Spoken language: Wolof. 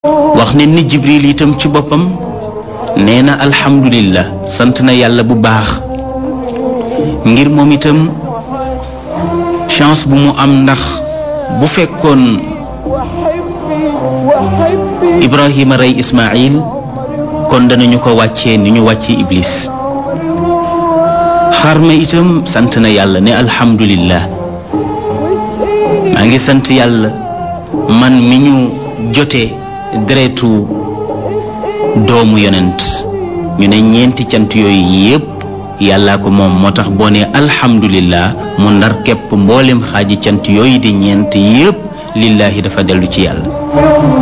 wax ne ni jibril itam ci boppam nee na alhamdulillah sant na yàlla bu baax ngir moom itam chance bu mu am ndax bu fekkoon ibrahima rey ismail kon danañu ko wàccee ni ñu wàccee iblis xar ma itam sant na yàlla ne alhamdulillah maa ngi sant yàlla man mi ñu jotee deretu doomu yonent ñu ne ñeenti cant yooyu yépp yàllaa ko moom moo tax boo ne alhamdulillah mu ndar képp mboolem xaaji cant yooyu di ñeent yépp lillaahi dafa dellu ci yàlla